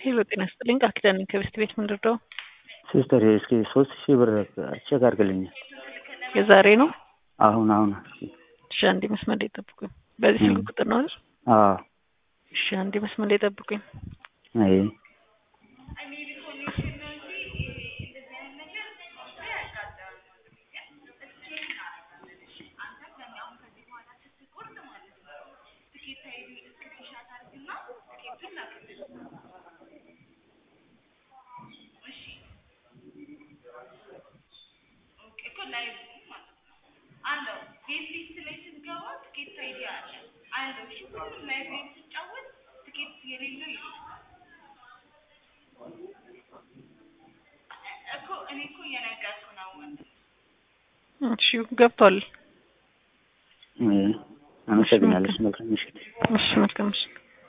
ሄሎ ጤና ይስጥልኝ ቃል ኪዳን ነኝ ከቤስት ቤት ምን ልርዳው? ሲስተር እስኪ ሶስት ሺህ ብር ቼክ አድርግልኝ። የዛሬ ነው? አሁን አሁን እስኪ እሺ አንዴ መስመር ላይ ጠብቁኝ። በዚህ ስልክ ቁጥር ነው አይደል? አዎ እሺ አንዴ መስመር ላይ ጠብቁኝ። አይ እሺ ገብቷል። አመሰግናለሁ። መልካም ምሽት። እሺ መልካም ምሽት።